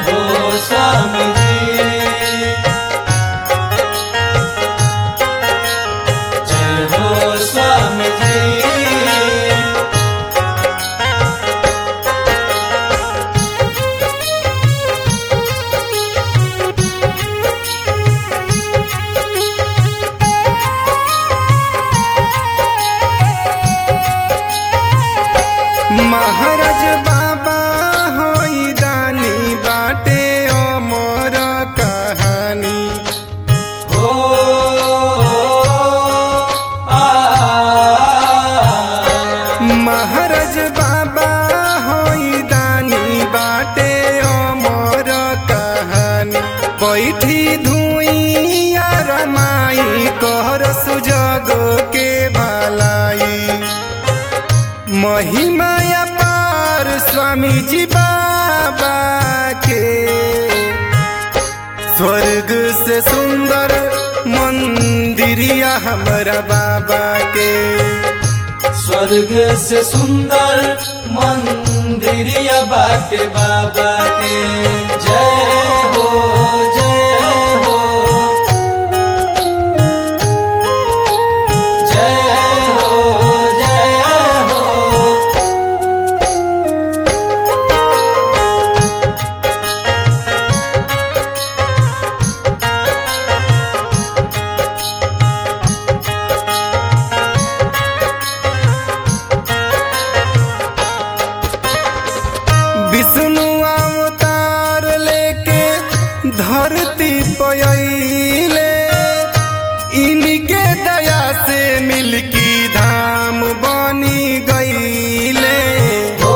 हो स्वामी जी जय हो स्वामी जी महाराज बाबा होई दानी बाटे अमर कहानी हो आ महाराज बाबा होई दानी बाटे अमर कहानी बैठी धुइया रमाई कहर सुजग के भलाई महिमा पार स्वामी जी बाबा के स्वर्ग से सुंदर मंदिरिया हमारा बाबा के स्वर्ग से सुंदर मंदिरिया बाटे बाबा के जय हो जय हो जय हो जय हो विष्णु अवतार लेके धरती पयले इनके दया से मिलकी धाम बनी गईले हो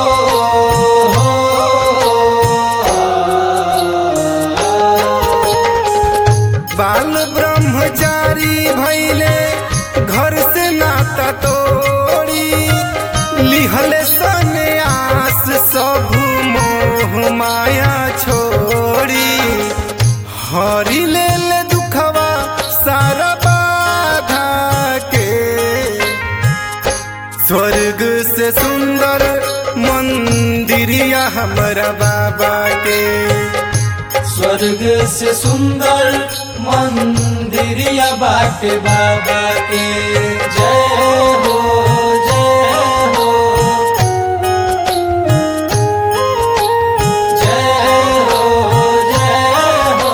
बाल ब्रह्मचारी भैले घर से नाता तोड़ी लिहले सन्यास सब मोह माया छोड़ी हरि ले ले दुखवा सारा बाधा के स्वर्ग से सुंदर मंदिरिया हमारा बाबा के स्वर्ग से सुंदर मंदिरिया बाटे बाबा के जय हो जय हो जय हो जय हो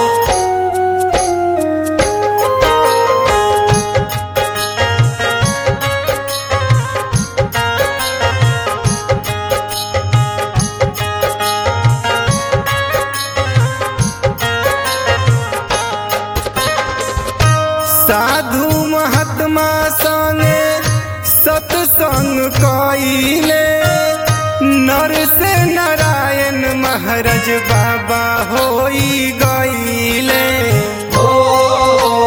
साधु महात्मा संगे सत्संग कइले नर से नारायण महाराज बाबा होई गईले हो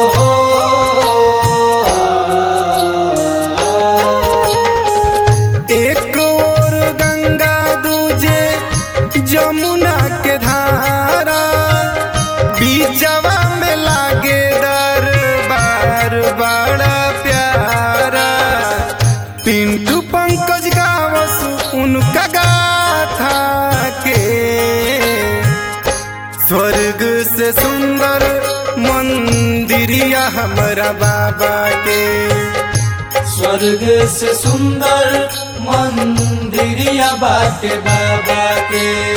एक और गंगा दूजे जमुना के धारा बीचवा में लागे दरबार बड़ा प्यारा पिंटू पंकज गावस उनका गाथा के स्वर्ग से सुंदर मंदिरिया हमारा बाबा के स्वर्ग से सुंदर मंदिरिया बाटे बाबा के